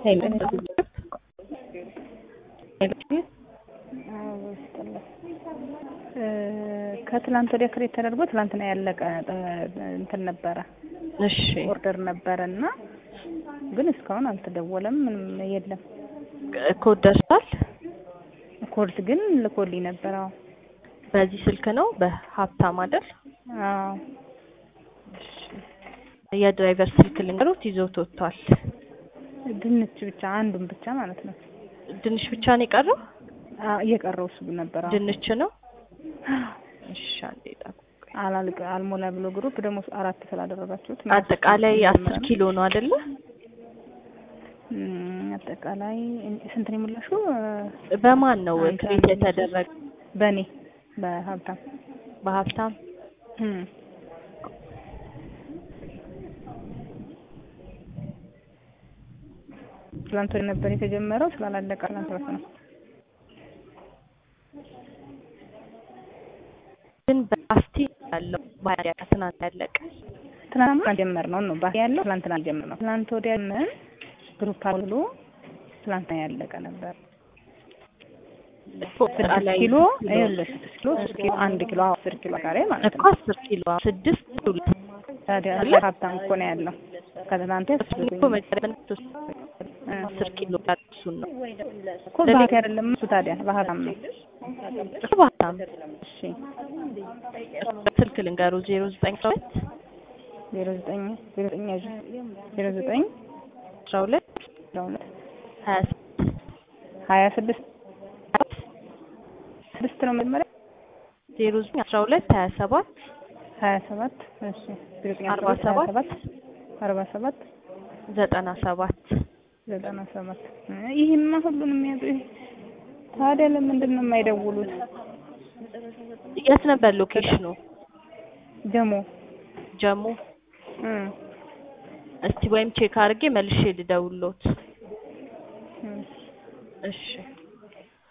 ከትላንት ወዲያ ክሬት ተደርጎ ትላንትና ያለቀ እንትን ነበረ እሺ ኦርደር ነበረ እና ግን እስካሁን አልተደወለም፣ ምንም የለም። ኮድ ደርሷል። ኮድ ግን ልኮልኝ ነበር። አዎ በዚህ ስልክ ነው በሀብታም አይደል? አዎ የድራይቨር ስልክ ልንገሩት ይዞት ወጥቷል። ድንች ብቻ አንዱን ብቻ ማለት ነው። ድንች ብቻ ነው የቀረው? አዎ እየቀረው እሱ ነበር። አዎ ድንች ነው። እሺ አንዴ ጠብቁኝ። አላልቅ አልሞላ ብሎ ግሩፕ ደግሞ አራት ስላደረጋችሁት አጠቃላይ አስር ኪሎ ነው አይደለ? እም፣ አጠቃላይ ስንት ነው የሞላሽው? በማን ነው አንድ ክሬት አንድ የተደረገ? በእኔ በሀብታም በሀብታም እም። ትላንት ወዲያ ነበር የተጀመረው ስላላለቀ ትላንት ወዲያ ነው። ግን በአስቲ ያለው ባያ ከትናንት ያለቀ ትናንትና ጀመርነው ነው ባስ ያለው ትላንትና ጀመርነው። ትላንት ወዲያ ምን ግሩፕ ብሎ ትላንትና ያለቀ ነበር። ስድስት ላይ ኪሎ ይኸውልሽ ስድስት ኪሎ ስድስት ኪሎ አንድ ኪሎ አስር ኪሎ ካሬ ማለት እኮ ነው። አስር ኪሎ ስድስት ሁለት ታዲያ ሀብታም እኮ ነው ያለው ከትናንት እኮ መጀመሪያ አስር ኪሎ እሱን ነው እኮ ባንክ አይደለም እሱ ታዲያ በሀብታም ነው። እሱ በሀብታም እሺ ስልክ ልንገሩ ዜሮ ዘጠኝ ሁለት ዜሮ ዘጠኝ ዜሮ ዘጠኝ ያዥ ዜሮ ዘጠኝ አስራ ሁለት አስራ ሁለት ሀያ ሀያ ስድስት ስድስት ነው መጀመሪያ ዜሮ ዘጠኝ አስራ ሁለት ሀያ ሰባት ሀያ ሰባት እሺ ዜሮ ዘጠኝ አስራ አርባ ሁለት ሀያ ሰባት ሰባት አርባ ሰባት ዘጠና ሰባት ዘጠና ሰባት ይህማ ሁሉንም የሚያጡ ታዲያ ለምንድን ነው የማይደውሉት? የት ነበር ሎኬሽኑ? ጀሞ ጀሙ። እም እስቲ ወይም ቼክ አድርጌ መልሼ ልደውልዎት። እም እሺ